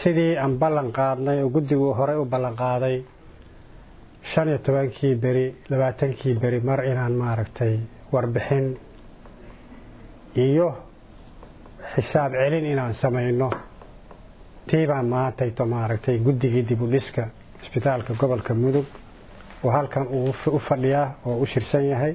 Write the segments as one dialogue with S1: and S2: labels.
S1: sidii aan ballan qaadnay oo guddigu horey u ballan qaaday shan iyo tobankii beri labaatankii beri mar inaan maaragtay warbixin iyo xisaab celin inaan samayno tiibaan maantayto maaragtay guddigii dib u dhiska isbitaalka gobolka mudug oo halkan uu u fadhiyaa oo u shirsan yahay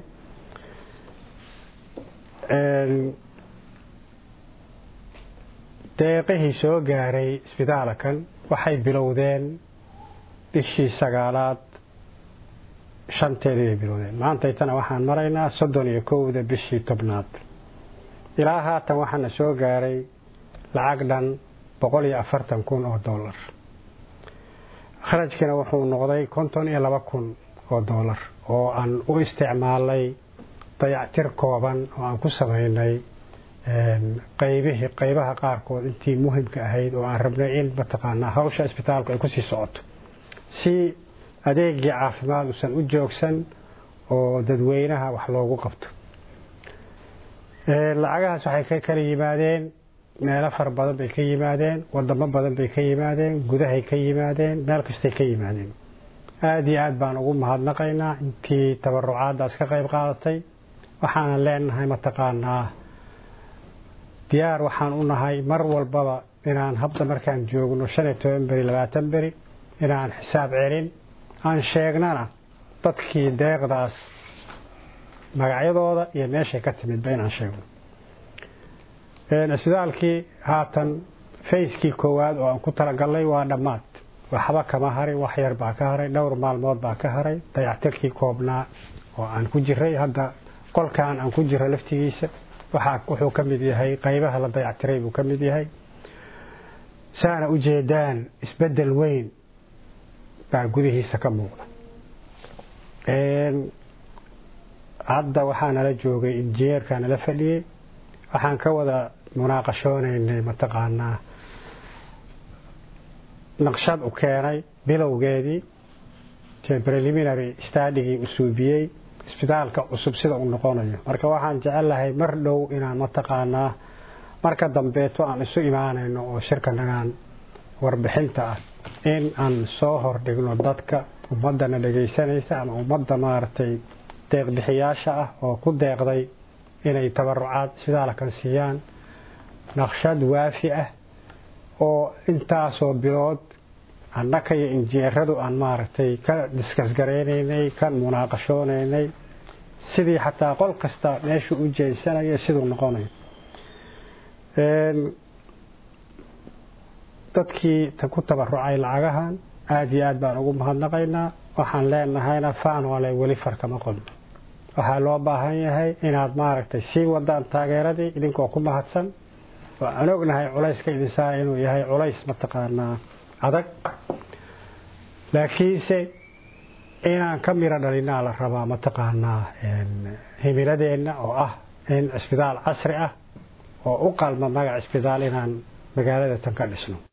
S1: deeqihii soo gaaray isbitaalkan waxay bilowdeen bishii sagaalaad shanteedii bay bilowdeen maantaytana waxaan maraynaa soddon iyo kowda bishii tobnaad ilaa haatan waxaana soo gaaray lacag dhan boqol iyo afartan kun oo dollar kharajkiina wuxuu noqday konton iyo laba kun oo dollar oo aan u isticmaalnay dayactir kooban oo aan ku samaynay qaybihii qaybaha qaarkood intii muhimka ahayd oo aan rabnay in mataqaanaa hawsha isbitaalku ay kusii socoto si adeegii caafimaad uusan u joogsan oo dadweynaha wax loogu qabto lacagahaas waxay ka kala yimaadeen meelo fara badan bay ka yimaadeen wadamo badan bay ka yimaadeen gudahay ka yimaadeen meel kastay ka yimaadeen aada iyo aad baan ugu mahadnaqaynaa intii tabarucaadaas ka qayb qaadatay waxaanan leenahay mataqaanaa diyaar waxaan u nahay mar walbaba inaan habda markaan joogno shan iyo toban beri labaatan beri inaan xisaab celin aan sheegnana dadkii deeqdaas magacyadooda iyo meeshay ka timidba inaan sheegno isbitaalkii haatan fayskii koowaad oo aan ku talagalnay waa dhammaad waxba kama harin wax yar baa ka haray dhowr maalmood baa ka haray dayactirkii koobnaa oo aan ku jiray hadda qolkan aan ku jiro laftigiisa wuxuu ka mid yahay qaybaha la dayactiray buu ka mid yahay saana ujeedaan isbedel weyn baa gudihiisa ka muuqda hadda waxaa nala joogay injineerkaa nala fadhiyey waxaan ka wada munaaqashoonaynay mataqaanaa naqshad u keenay bilowgeedii preliminary stadigii u suubiyey isbitaalka cusub sida uu noqonayo marka waxaan jecelahay mar dhow inaan mataqaanaa marka dambeeto aan isu imaanayno oo shirkanagaan warbixinta ah in aan soo hordhigno dadka ummadana dhegaysanaysa ama ummadda maaragtay deeqbixiyaasha ah oo ku deeqday inay tabarucaad isbitaalkan siiyaan naqshad waafi ah oo intaasoo bilood annaka iyo injineeradu aan maaragtay ka diskasgaraynaynay ka munaaqashoonaynay sidii xataa qol kasta meeshuu u jeensanayo siduu noqonayo dadkii ku tabarucay lacagahan aada iyo aad baan ugu mahadnaqaynaa waxaan leenahayna faanole weli farkama qodno waxaa loo baahan yahay inaad maaragtay sii wadaan taageeradii idinkoo ku mahadsan oo aan ognahay culayska idinsaa inuu yahay culays mataqaanaa adag laakiinse inaan ka miro dhalinaa la rabaa mataqaanaa himiladeenna oo ah in cisbitaal casri ah oo u qalma magac cisbitaal inaan magaalada tan ka dhisno